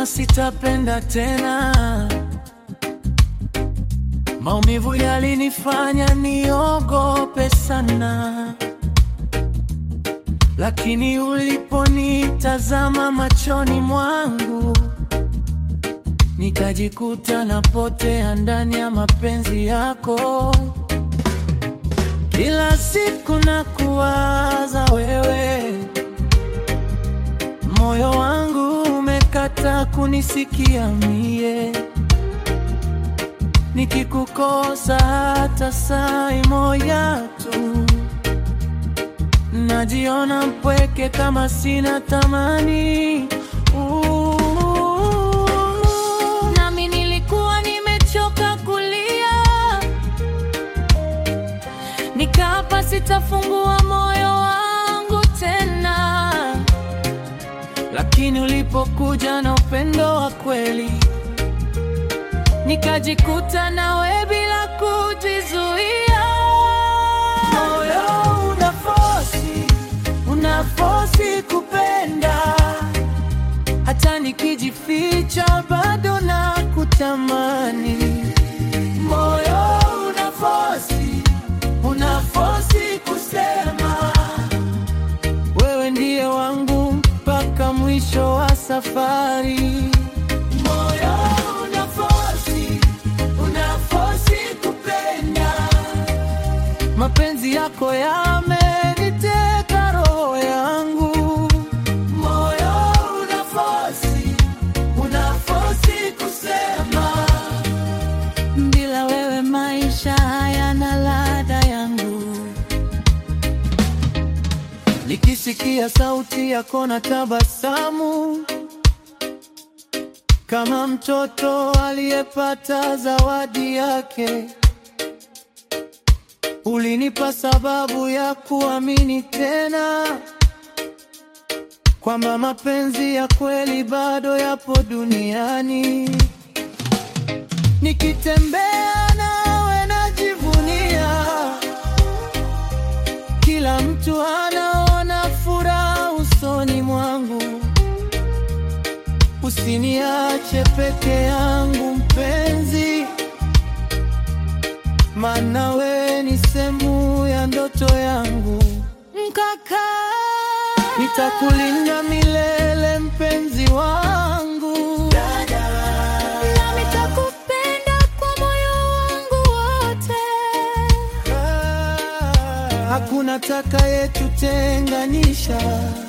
kama sitapenda tena. Maumivu yalinifanya niogope sana, lakini uliponitazama machoni mwangu, nikajikuta napotea ndani ya mapenzi yako. Kila siku nakuwaza wewe, moyo wangu umekata kunisikia mie, nikikukosa hata saa moja tu, najiona mpweke kama sina thamani. Uh, nami nilikuwa nimechoka kulia Nikapa sitafungua moyo wangu tena, lakini ulipokuja na upendo wa kweli, nikajikuta nawe bila kujizuia. Moyo unafosi, unafosi kupenda, hata nikijificha bado na kutamani. Moyo unafosi unafosi kusema wewe ndiye wangu mpaka mwisho wa safari. Moyo unafosi, unafosi kupenda, mapenzi yako yameniteka roho yangu. Moyo unafosi, unafosi kusema bila wewe maisha hayana ladha yangu. Nikisikia sauti yako na tabasamu, kama mtoto aliyepata zawadi yake. Ulinipa sababu ya kuamini tena kwamba mapenzi ya kweli bado yapo duniani. Nikitembea nawe najivunia, kila mtu anaona furaha usoni mwangu. Usiniache peke yangu mpenzi, maana we ni sehemu ya ndoto yangu. Mkaka, nitakulinda milele mpenzi wangu. Nami nitakupenda kwa moyo wangu wote. Hakuna takayetutenganisha.